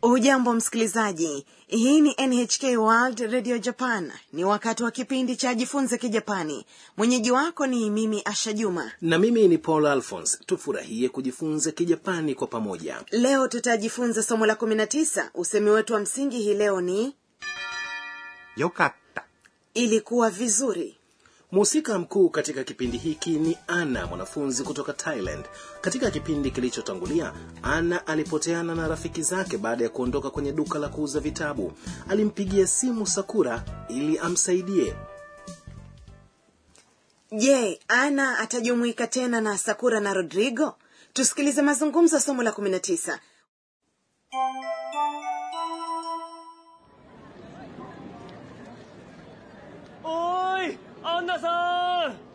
hujambo msikilizaji hii ni nhk world radio japan ni wakati wa kipindi cha jifunze kijapani mwenyeji wako ni mimi asha juma na mimi ni paul alphons tufurahie kujifunza kijapani kwa pamoja leo tutajifunza somo la 19 usemi wetu wa msingi hii leo ni よかった。 ilikuwa vizuri mhusika mkuu katika kipindi hiki ni ana mwanafunzi kutoka thailand katika kipindi kilichotangulia ana alipoteana na rafiki zake baada ya kuondoka kwenye duka la kuuza vitabu alimpigia simu sakura ili amsaidie je ana atajumuika tena na sakura na rodrigo tusikilize mazungumzo ya somo la 19 おーいアンナさん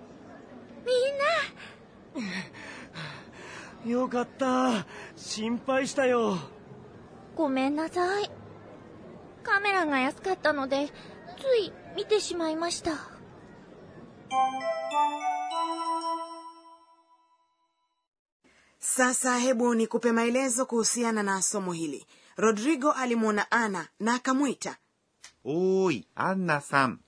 みんなよかった心配したよごめんなさい。カメラが安かったので、つい見てしまいました。 sasa hebu nikupe maelezo kuhusiana na somo hili rodrigo alimwona ana na akamwita おーい、アンナさん。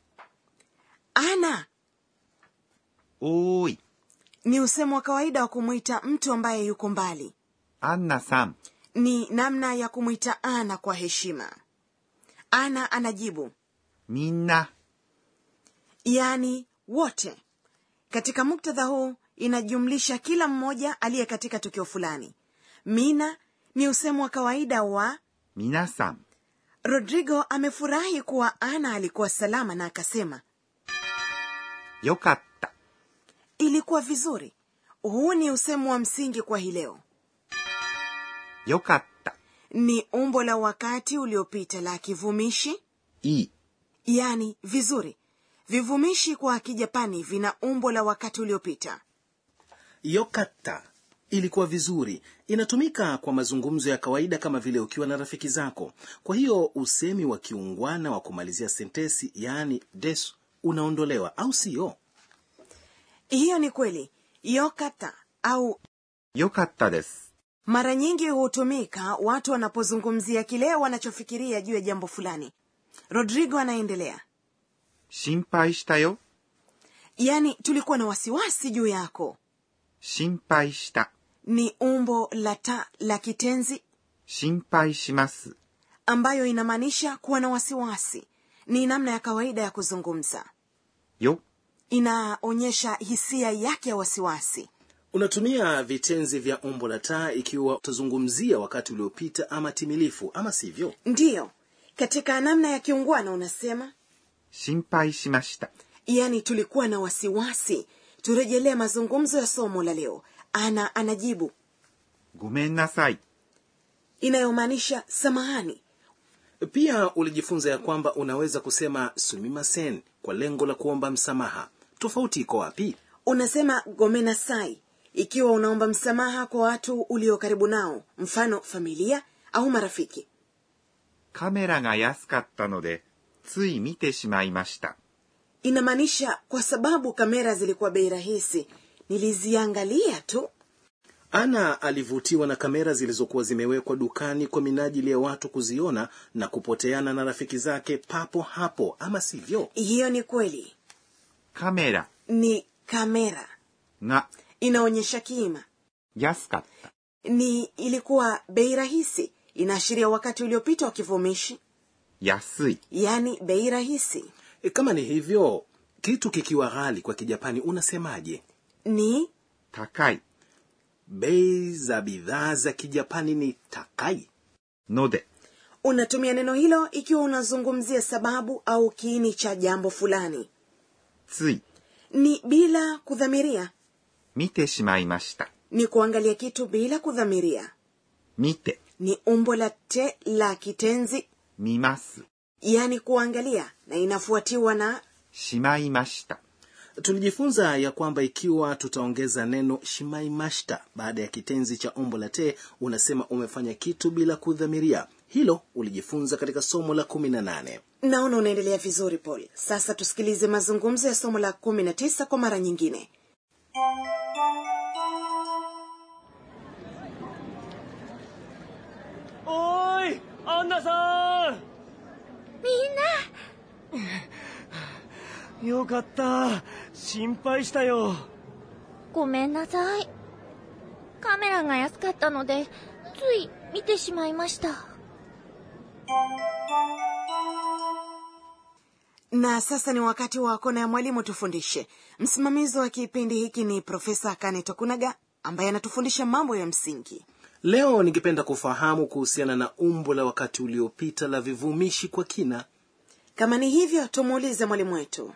ana おーい、 ni usemo wa kawaida wa kumwita mtu ambaye yuko mbali アンナさん。 ni namna ya kumwita ana kwa heshima ana anajibu みんな、 yaani wote katika muktadha huu inajumlisha kila mmoja aliye katika tukio fulani mina ni usemo wa kawaida wa 皆さん。 rodrigo amefurahi kuwa ana alikuwa salama na akasema よかった。 ilikuwa vizuri huu ni usemo wa msingi kwa hii leo よかった。 ni umbo la wakati uliopita la kivumishi いい。 yani vizuri vivumishi kwa kijapani vina umbo la wakati uliopita yokata ilikuwa vizuri inatumika kwa mazungumzo ya kawaida kama vile ukiwa na rafiki zako kwa hiyo usemi wa kiungwana wa kumalizia sentesi yaani desu unaondolewa au siyo hiyo ni kweli yokata au よかったです。 mara nyingi hutumika watu wanapozungumzia kile wanachofikiria juu ya jambo fulani rodrigo anaendelea 心配したよ。 yaani tulikuwa na wasiwasi juu yako 心配した。 ni umbo la ta la kitenzi 心配します。 ambayo inamaanisha kuwa na wasiwasi ni namna ya kawaida ya kuzungumza よ、 inaonyesha hisia yake ya wasiwasi unatumia vitenzi vya umbo la taa ikiwa utazungumzia wakati uliopita ama timilifu ama sivyo ndiyo katika namna ya kiungwana unasema 心配しました。 yaani tulikuwa na wasiwasi turejelee mazungumzo ya somo la leo ana anajibu ごめんなさい。 inayomaanisha samahani pia ulijifunza ya kwamba unaweza kusema sumimasen kwa lengo la kuomba msamaha tofauti iko wapi unasema gomenasai ikiwa unaomba msamaha kwa watu ulio karibu nao mfano familia au marafiki カメラが安かったので、つい見てしまいました。 inamaanisha kwa sababu kamera zilikuwa bei rahisi niliziangalia tu ana alivutiwa na kamera zilizokuwa zimewekwa dukani kwa minajili ya watu kuziona na kupoteana na rafiki zake papo hapo ama sivyo hiyo ni kweli カメラ ni kamera が inaonyesha kiima 安かった。 ni ilikuwa bei rahisi inaashiria wakati uliopita wa kivumishi 安い。 yaani bei rahisi e, kama ni hivyo kitu kikiwa ghali kwa kijapani unasemaje ni 高い。 bei za bidhaa za kijapani ni takai ので、 unatumia neno hilo ikiwa unazungumzia sababu au kiini cha jambo fulani つい ni bila kudhamiria 見てしまいました。 ni kuangalia kitu bila kudhamiria 見て、 ni umbo la te la kitenzi 見ます。 yaani kuangalia na inafuatiwa na しまいました。 tulijifunza ya kwamba ikiwa tutaongeza neno shimaimashita baada ya kitenzi cha umbo la te unasema umefanya kitu bila kudhamiria hilo ulijifunza katika somo la kumi na nane naona unaendelea vizuri paul sasa tusikilize mazungumzo ya somo la kumi na tisa kwa mara nyingine おーいアンナさみんなんよかった心配したよごめんなさい。カメラが安かったので、つい見てしまいました。 na sasa ni wakati wa kona ya mwalimu tufundishe msimamizi wa kipindi hiki ni profesa kane tokunaga ambaye anatufundisha mambo ya msingi leo ningependa kufahamu kuhusiana na umbo la wakati uliopita la vivumishi kwa kina kama ni hivyo tumuulize mwalimu wetu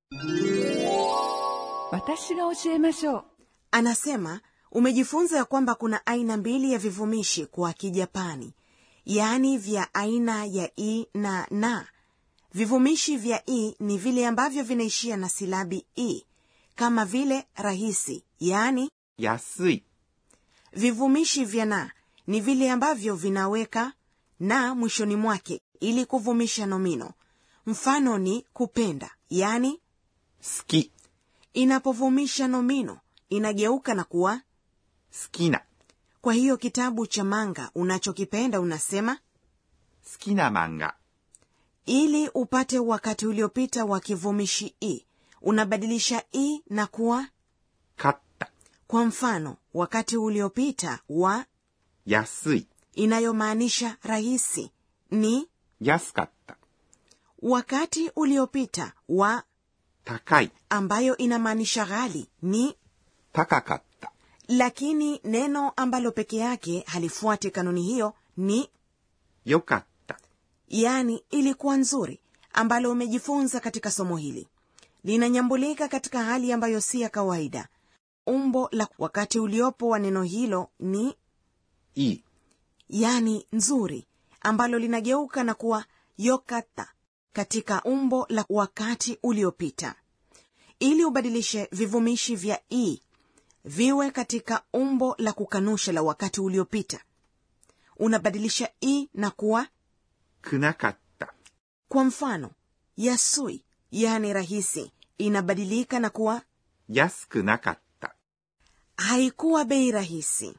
私が教えましょう anasema umejifunza ya kwamba kuna aina mbili ya vivumishi kwa kijapani yaani vya aina ya i na na vivumishi vya i ni vile ambavyo vinaishia na silabi i kama vile rahisi yaani 安い、 vivumishi vya na ni vile ambavyo vinaweka na mwishoni mwake ili kuvumisha nomino mfano ni kupenda yaani 好き、 inapovumisha nomino inageuka na kuwa 好きな、 kwa hiyo kitabu cha manga unachokipenda unasema 好きな漫画、 ili upate wakati uliopita wa kivumishi i unabadilisha i na kuwa 買った、 kwa mfano wakati uliopita wa 安い、 inayomaanisha rahisi ni 安かった、 wakati uliopita wa 高い、 ambayo inamaanisha ghali ni 高かった、 lakini neno ambalo peke yake halifuati kanuni hiyo ni 良かった、 yaani ilikuwa nzuri ambalo umejifunza katika somo hili linanyambulika katika hali ambayo si ya kawaida umbo la wakati uliopo wa neno hilo ni いい、 yani nzuri ambalo linageuka na kuwa yokata katika umbo la wakati uliopita ili ubadilishe vivumishi vya i viwe katika umbo la kukanusha la wakati uliopita unabadilisha i na kuwa くなかった、 kwa mfano yasui yani rahisi inabadilika na kuwa 安くなかった、 haikuwa bei rahisi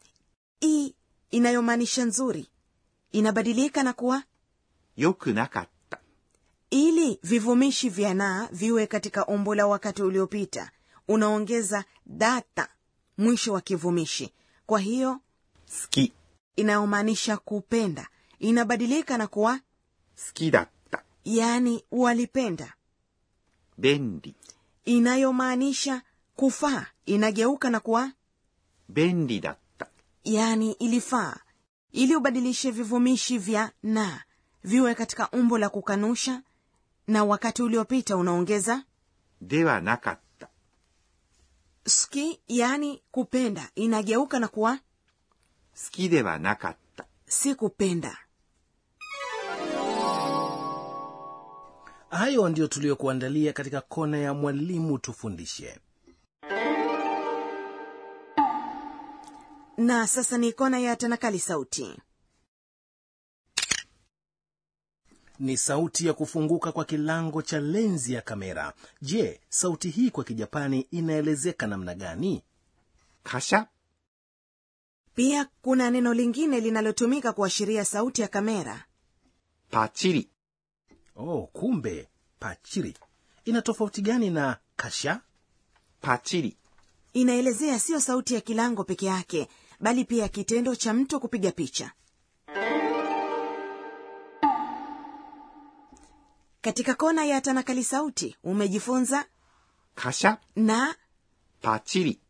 i inayomaanisha nzuri inabadilika na kuwa 良くなかった、 ili vivumishi vya na viwe katika umbo la wakati uliopita unaongeza data mwisho wa kivumishi kwa hiyo 好き、 inayomaanisha kupenda inabadilika na kuwa 好きだった、 yani walipenda 便利、 inayomaanisha kufaa inageuka na kuwa 便利だった、 yani ilifaa ili ubadilishe vivumishi vya na viwe katika umbo la kukanusha na wakati uliopita unaongeza ではなかった、 ski yani kupenda inageuka na kuwa 好きではなかった。 si kupenda hayo ndiyo tuliyokuandalia katika kona ya mwalimu tufundishe na sasa ni kona ya tanakali sauti ni sauti ya kufunguka kwa kilango cha lenzi ya kamera je sauti hii kwa kijapani inaelezeka namna gani カシャ、 pia kuna neno lingine linalotumika kuashiria sauti ya kamera パチリ、 oh kumbe pachiri ina tofauti gani na kasha パチリ、 inaelezea siyo sauti ya kilango peke yake bali pia kitendo cha mtu kupiga picha katika kona ya tanakali sauti umejifunza カシャ、 na パチリ、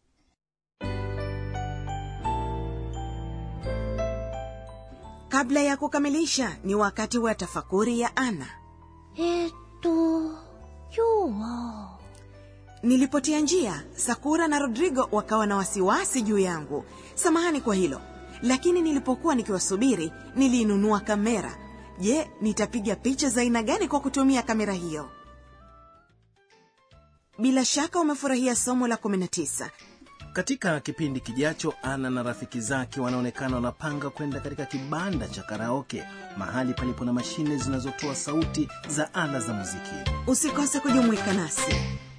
kabla ya kukamilisha ni wakati wa tafakuri ya ana えーっと、今日は、 nilipotia njia sakura na rodrigo wakawa na wasiwasi juu yangu samahani kwa hilo lakini nilipokuwa nikiwasubiri niliinunua kamera je nitapiga picha za aina gani kwa kutumia kamera hiyo bila shaka umefurahia somo la 19 katika kipindi kijacho ana na rafiki zake wanaonekana wanapanga kwenda katika kibanda cha karaoke mahali palipo na mashine zinazotoa sauti za ala za muziki usikose kujumuika nasi